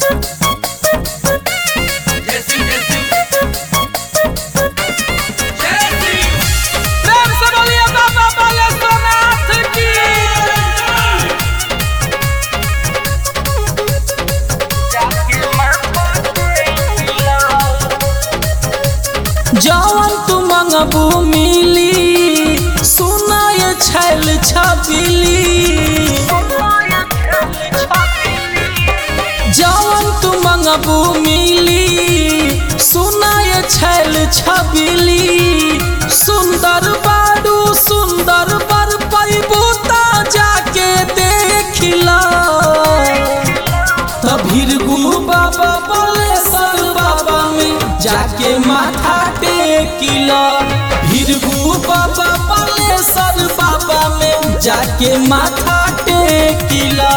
जैसी जैसी जैसी प्रेम से बोलिए बाबा बालेश्वरनाथ की जवन तू मंगबू मिली सुनाय छैल छबिली जवन तू मंगबू मिली सुनाय छैल छबिली सुंदर बाडू सुंदर बर पैबू ता जाके देखिला तभिरगु बाबा बलेश्वर बाबा में जाके माथा टेकिला भिरगु बाबा बलेश्वर बाबा में जाके माथा टेकिला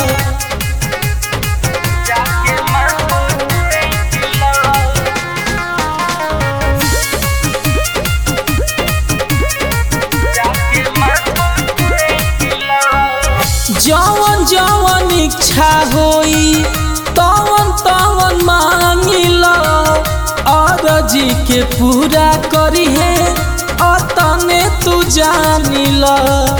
जवन जवन इच्छा होई तवन तवन मांगिला अरजी के पूरा करी है अतने तू जानिला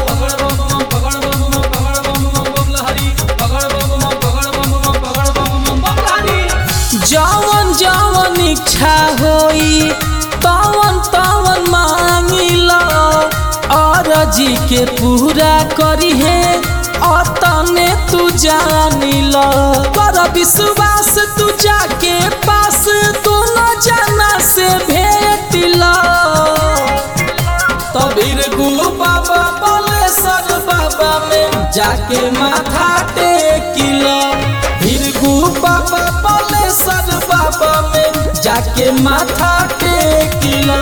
जवन जवन इच्छा होई तवन तवन मांगिला अरजी के पूरा करी है अतने तू जानिला कर विश्वास तू जाके पास दोनों जना से भेटिला तबीर गुरु बाबा बलेश्वर बाबा में जाके माथा टेकिला भीरगु बाबा बलेश्वर बाबा में जाके माथा टेकिला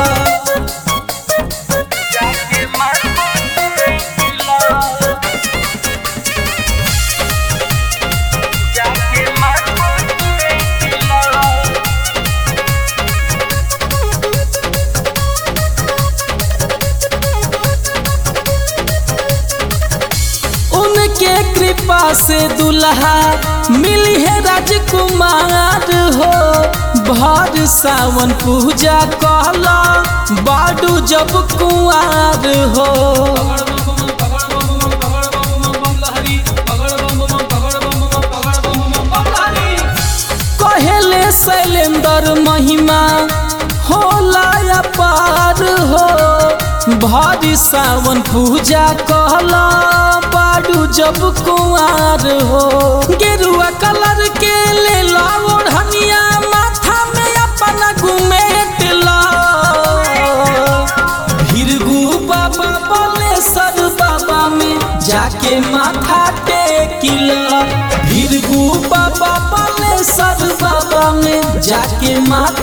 उनके कृपा से दुल्हा मिली है राजकुमार हो भर सावन पूजा कहला बाडू जब कुआर हो कहेले शैलेंद्र महिमा होला अपार हो भारी सावन पूजा कहला बाडू जब कुआर हो गेरुआ कलर के ले ला ओढ़निया माथा में अपना घुमेट ला भीरगु बाबा बलेश्वर बाबा में जाके माथा टेकिला भीरगु बाबा बलेश्वर बाबा में जाके माथा